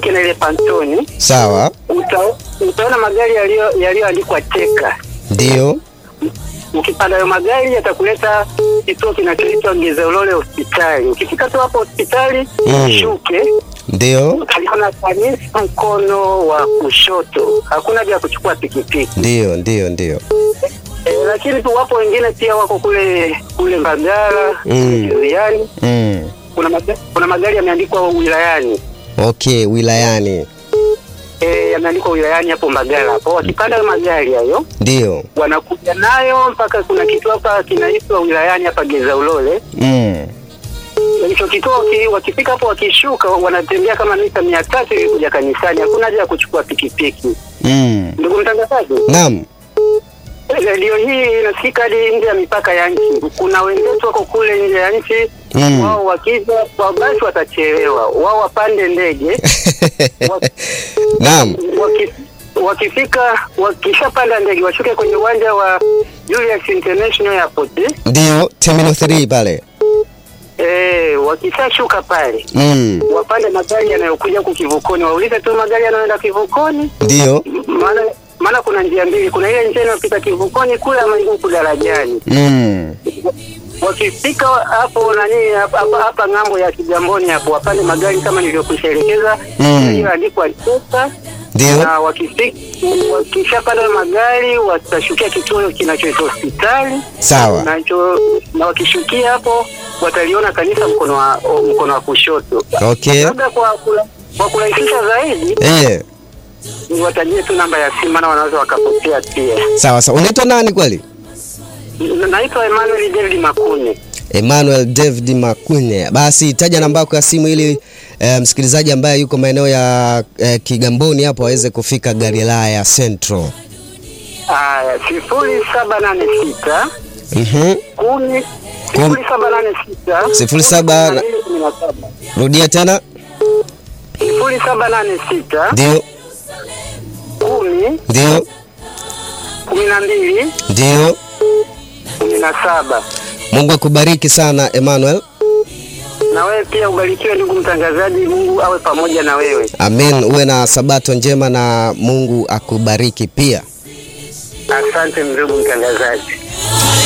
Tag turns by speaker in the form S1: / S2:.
S1: uvuke na ile pantoni
S2: Sawa,
S1: uta, utaona magari yaliyo- yaliyoandikwa cheka.
S2: ndio.
S1: Ukipanda hayo magari yatakuleta kituo kinachoitwa Gezaulole hospitali. Ukifika tu hapo hospitali
S2: Mm.
S1: shuke
S2: Ndio,
S1: aliona kanisa mkono wa kushoto, hakuna haja ya kuchukua pikipiki.
S2: ndio, ndio, ndio.
S1: E, lakini tu wapo wengine pia wako kule kule Mbagala
S2: Mm.
S1: wilayani.
S2: Mm.
S1: Kuna, maga, kuna magari yameandikwa wilayani
S2: Okay, wilayani.
S1: e, yameandikwa wilayani hapo Mbagala hapo. Wakipanda hayo magari hayo
S2: Ndio.
S1: wanakuja nayo mpaka kuna kitu hapa kinaitwa wilayani hapa Gezaulole.
S2: Mm.
S1: Hicho kituo waki- wakifika hapo wakishuka wanatembea kama mita mia tatu ili kuja kanisani. Hakuna haja ya kuchukua pikipiki.
S2: Mm.
S1: Ndugu mtangazaji,
S2: Naam.
S1: redio hii inasikika hadi nje ya mipaka ya nchi. Kuna wenzetu wako kule nje ya nchi
S2: Mm.
S1: wao wakija kwa basi watachelewa, wao wapande ndege wa-
S2: Naam.
S1: waki, wakifika wakishapanda ndege washuke kwenye uwanja wa Julius International Airport.
S2: Ndio, Terminal 3 pale.
S1: Eh, wakishashuka pale
S2: Mm.
S1: wapande magari yanayokuja huku kivukoni, waulize tu magari yanayoenda kivukoni,
S2: Ndio.
S1: maana maana kuna njia mbili, kuna ile njia inayopita kivukoni kule ama huku darajani.
S2: Mm.
S1: Wakifika hapo nani hapa hapa- hapa ng'ambo ya Kigamboni hapo wapande magari kama nilivyokushaelekeza
S2: Mm.
S1: iliyoandikwa Chesa
S2: Ndio.
S1: na wakifika wakishapanda magari watashukia kituo kinachoitwa hospitali
S2: Sawa.
S1: nacho na wakishukia hapo wataliona kanisa mkono wa o, mkono wa kushoto.
S2: Okay.
S1: Labda kwa kula- kwa kurahisisha zaidi
S2: Eh.
S1: ni watajie tu namba ya simu, maana wanaweza wakapokea pia.
S2: Sawa sawa. Unaitwa nani kweli?
S1: Naitwa Emmanuel David Makune.
S2: Emmanuel David Makunye. Basi taja namba yako ya simu ili eh, msikilizaji ambaye yuko maeneo ya eh, Kigamboni hapo aweze kufika Galilaya Central.
S1: Aya, sifuri saba nane sita
S2: Mhm.
S1: kumi sifuri saba nane sita
S2: Sifuri saba na-
S1: kumi na saba
S2: Rudia tena.
S1: sifuri saba nane sita
S2: Ndio.
S1: kumi
S2: Ndio.
S1: kumi na mbili
S2: Ndio.
S1: kumi na saba.
S2: Mungu akubariki sana Emmanuel.
S1: Na wewe pia ubarikiwe ndugu mtangazaji, Mungu awe pamoja na wewe.
S2: Amen. Uwe na sabato njema na Mungu akubariki pia.
S1: Asante ndugu mtangazaji.